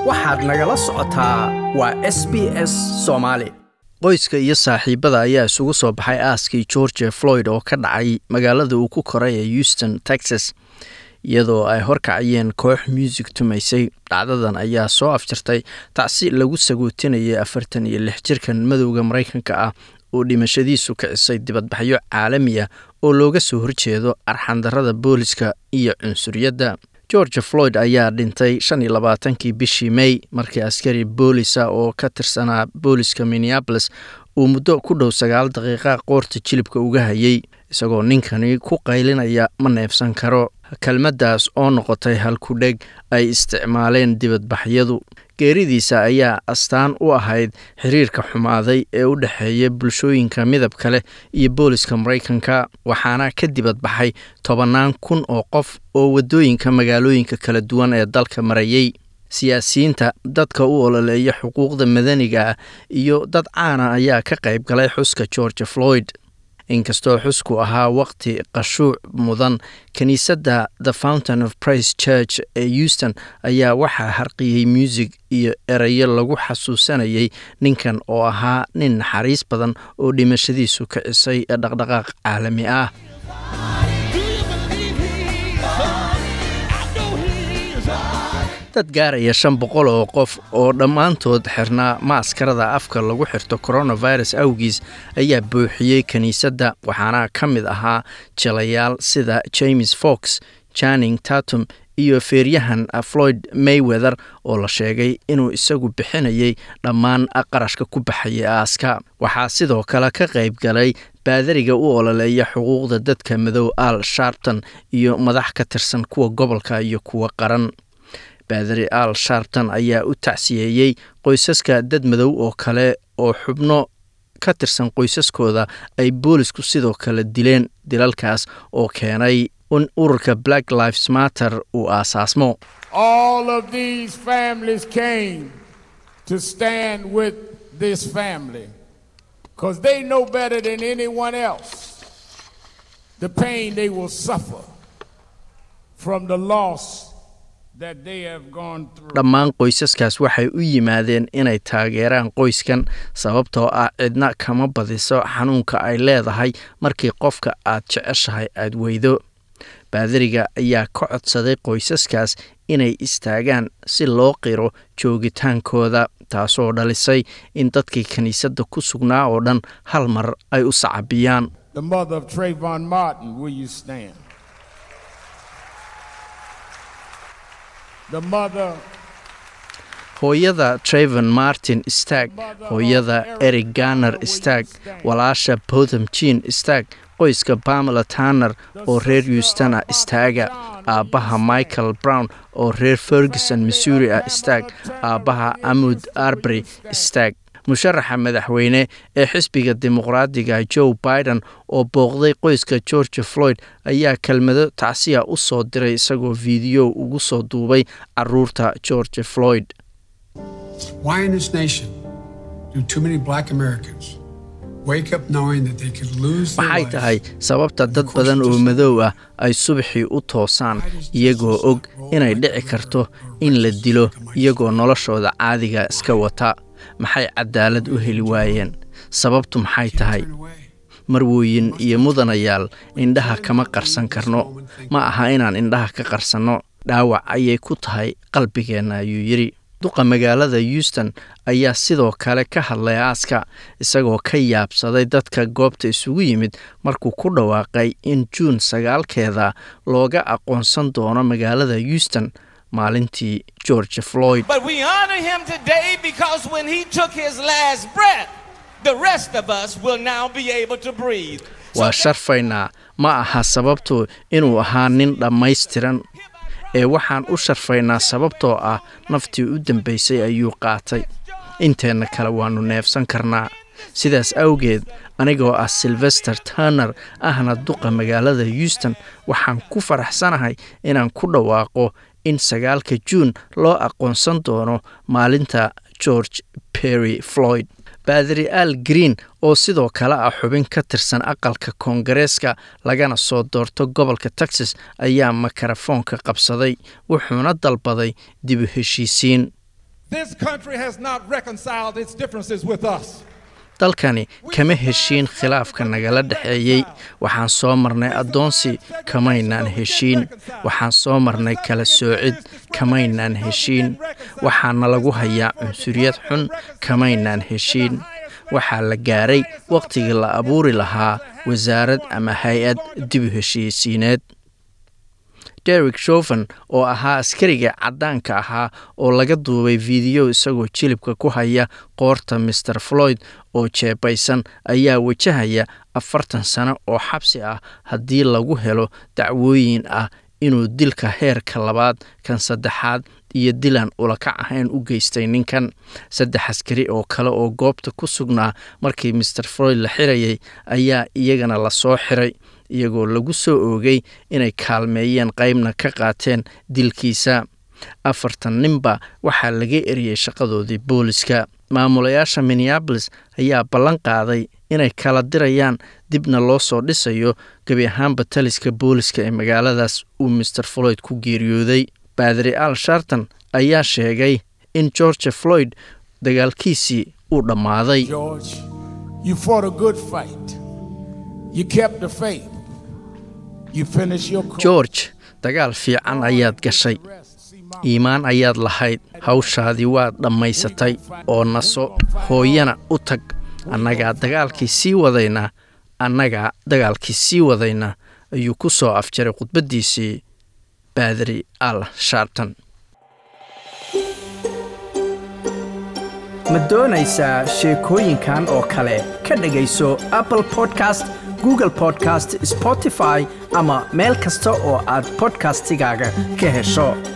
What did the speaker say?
waxaad nagala socotaa waa s b s soomaali qoyska iyo saaxiibada ayaa isugu soo baxay aaskii george floyd oo ka dhacay magaalada uu ku koray ee houston texas iyadoo ay horkacayeen koox muusig tumaysay dhacdadan ayaa soo afjartay tacsi lagu sagootinayay afartan iyo lix jirkan madowda maraykanka ah oo dhimashadiisu kicisay dibadbaxyo caalami ah oo looga soo horjeedo arxandarada booliska iyo cunsuriyadda george floyd ayaa dhintay shan iyo labaatankii bishii may markii askari boolisa oo ka tirsanaa booliska minneabolis uu muddo ku dhow sagaal daqiiqa qoorta jilibka uga hayay isagoo ninkani ku qaylinaya ma neefsan karo kelmaddaas oo noqotay halkudheg ay isticmaaleen dibadbaxyadu geeridiisa ayaa astaan u ahayd xiriirka xumaaday ee u dhexeeya bulshooyinka midabka leh iyo booliska maraykanka waxaana ka dibadbaxay tobannaan kun oo qof oo waddooyinka magaalooyinka kala duwan ee dalka marayay siyaasiyiinta dadka u ololeeya xuquuqda madaniga ah iyo dad caana ayaa ka qayb galay xuska george floyd inkastoo xusku ahaa waqti qashuuc mudan kiniisadda the fountain of price church ee houston ayaa waxaa harqiyey muusig iyo erayo lagu xasuusanayay ninkan oo ahaa nin naxariis badan oo dhimashadiisu kicisay dhaqdhaqaaq caalami ah dad gaaraya shan boqol oo qof oo dhammaantood xirnaa maaskarada afka lagu xirto coronavirus awgiis ayaa buuxiyey kiniisadda waxaana ka mid ahaa jilayaal sida james fox janing tatum iyo feeryahan floyd mayweather oo la sheegay inuu isagu bixinayay dhammaan qarashka ku baxayay aaska waxaa sidoo kale ka qayb galay baadariga u ololeeya xuquuqda dadka madow al sharpton iyo madax ka tirsan kuwa gobolka iyo kuwa qaran baadari al sharpton ayaa u tacsiyeeyey qoysaska dad madow oo kale oo xubno ka tirsan qoysaskooda ay boolisku sidoo kale dileen dilalkaas oo keenay in ururka black lives matter uu aasaasmo All of these families came to stand with this family because they know better than anyone else the pain they will suffer from the loss that they have gone through. dhammaan qoysaskaas waxay u yimaadeen inay taageeraan qoyskan sababtoo ah cidna kama badiso xanuunka ay leedahay markii qofka aad jeceshahay aad weydo baadariga ayaa ka codsaday qoysaskaas inay istaagaan si loo qiro joogitaankooda taasoo dhalisay in dadkii kiniisadda ku sugnaa oo dhan hal mar ay u sacabiyaan The mother of Trayvon Martin, will you stand? The mother hooyada trevon martin stag hooyada eric garner stag walaasha botham jean stag qoyska pamela tanner oo reer houstona istaaga aabbaha michael brown oo reer ferguson missouri ah stag aabbaha amud arbery stag musharaxa madaxweyne ee xisbiga dimuqraadiga joe biden oo booqday qoyska george floyd ayaa kelmado tacsiya u soo diray isagoo fiidiyo ugu soo duubay caruurta george floyd Why in this nation do too many black Americans wake up knowing that they could lose their maxay lives? tahay sababta dad badan oo madow ah ay subaxii u toosaan iyagoo og inay dhici karto in la dilo iyagoo noloshooda caadiga iska wata maxay cadaalad u heli waayeen sababtu maxay tahay marwooyin iyo mudanayaal indhaha kama qarsan karno ma aha inaan indhaha ka qarsanno dhaawac ayay ku tahay qalbigeenna ayuu yidhi duqa magaalada houston ayaa sidoo kale ka hadlay aaska isagoo ka yaabsaday dadka goobta isugu yimid markuu ku dhawaaqay in juun sagaalkeeda looga aqoonsan doono magaalada houston maalintii george floyd But we honor him today because when he took his last breath, the rest of us will now be able to breathe. waa sharfaynaa ma aha sababtu inuu ahaa nin dhammaystiran ee waxaan u sharfaynaa sababtoo ah naftii u dambaysay ayuu qaatay inteenna kale waannu neefsan karnaa sidaas awgeed anigoo ah sylvester turner ahna duqa magaalada houston waxaan ku faraxsanahay inaan ku dhawaaqo in sagaalka juun loo aqoonsan doono maalinta george perry floyd baadari al green oo sidoo kale ah xubin ka tirsan aqalka koongareeska lagana soo doorto gobolka texas ayaa makarafoonka qabsaday wuxuuna dalbaday dib u heshiisiin This country has not reconciled its differences with us. dalkani kama heshiin khilaafka nagala dhexeeyey waxaan soo marnay addoonsi kamaynaan heshiin waxaan soo marnay kala soocid kamaynaan heshiin waxaana lagu hayaa cunsuriyad xun kamaynaan heshiin waxaa la gaaray wakhtigii la abuuri lahaa wasaarad ama hay-ad dib u heshiisiineed derek shoven oo ahaa askariga caddaanka ahaa oo laga duubay fiidiyo isagoo jilibka ku haya qoorta master floyd oo jeebaysan ayaa wajahaya afartan sano oo xabsi ah haddii lagu helo dacwooyin ah inuu dilka heerka labaad kan saddexaad iyo dilan ulakac ahayn u geystay ninkan saddex askari oo kale oo goobta ku sugnaa markii master floyd la xirayay ayaa iyagana lasoo xiray iyagoo lagu soo oogay inay kaalmeeyeen qaybna ka qaateen dilkiisa afartan ninba waxaa laga eriyey shaqadoodii booliska maamulayaasha minneabolis ayaa ballan qaaday inay kala dirayaan dibna loo soo dhisayo gebi ahaanba taliska booliska ee magaaladaas uu master floyd ku geeriyooday baadri al sharton ayaa sheegay in george floyd dagaalkiisii uu dhammaaday George, you fought a good fight. You kept the faith. You finished your course. george dagaal fiican ayaad gashay iimaan ayaad lahayd hawshaadii waad dhammaysatay oo naso hooyana u tag annagaa dagaalkii sii wadaynaa annagaa dagaalkii sii wadaynaa ayuu ku soo afjaray khudbaddiisii baadri al sharton ma doonaysaa sheekooyinkan oo kale ka dhegayso apple podcast google podcast spotify ama meel kasta oo aad podcastigaaga ka hesho